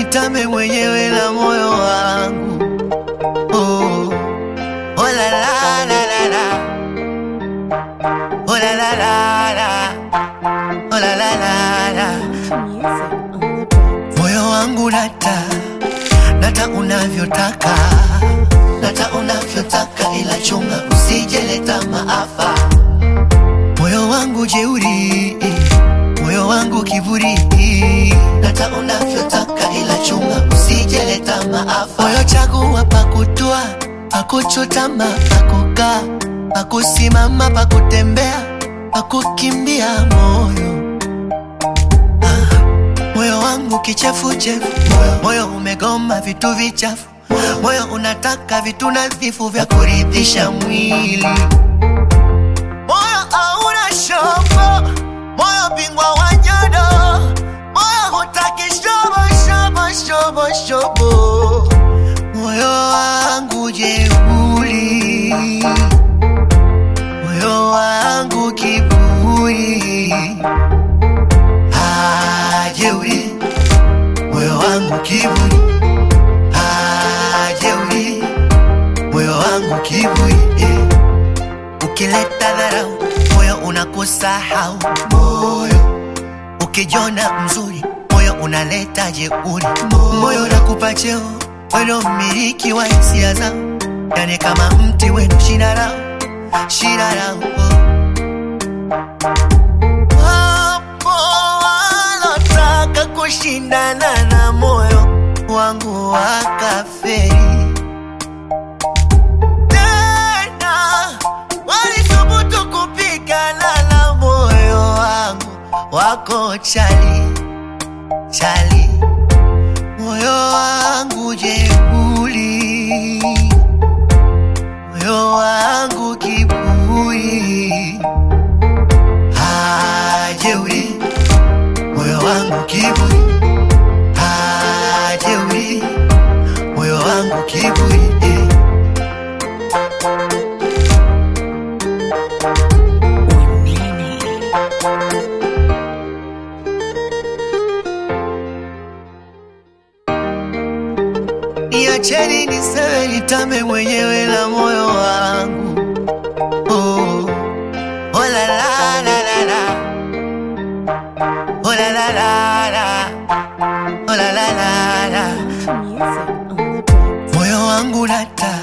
nitame mwenyewe na moyo wangu oh. Oh la la la la la Oh la la la la Oh la la la la Music on the beat. Moyo wangu nata Nata unavyotaka Nata unavyotaka ila chunga usijeleta maafa Moyo wangu jeuri Moyo wangu kiburi Nata unavyotaka ila chunga usijeleta maafa Moyo chagua pakutua Pakuchutama pakukaa Pakusimama pakutembea Pakukimbia moyo Moyo wangu kichefuchefu, moyo umegoma vitu vichafu, moyo unataka vitu nadhifu vya kuridhisha mwili. Moyo hauna shobo, moyo bingwa wa nyodo, moyo hutaki shobo shobo shobo shobo. Moyo wangu jeuri, moyo wangu kiburi hajeuri moyo wangu kiburi hajeuri moyo wangu kiburi eh. ukileta dharau moyo unakusahau moyo ukijona mzuri moyo unaleta jeuri moyo unakupa cheo weno mmiliki wa hisia zao yani kama mti wenu shina lao shina lao oh. Wapo walotaka kushindana na moyo wangu wakaferi, tena walithubutu kupigana na moyo wangu, wako chali chali, moyo wangu jeuri, moyo wangu kiburi hajeuri moyo wangu kiburi hajeuri moyo wangu kiburi eh. Niacheni niseme nitame mwenyewe na moyo wangu oh. Oh la la la la la Oh la la la la Oh la la la la Music on the beat. Moyo wangu nata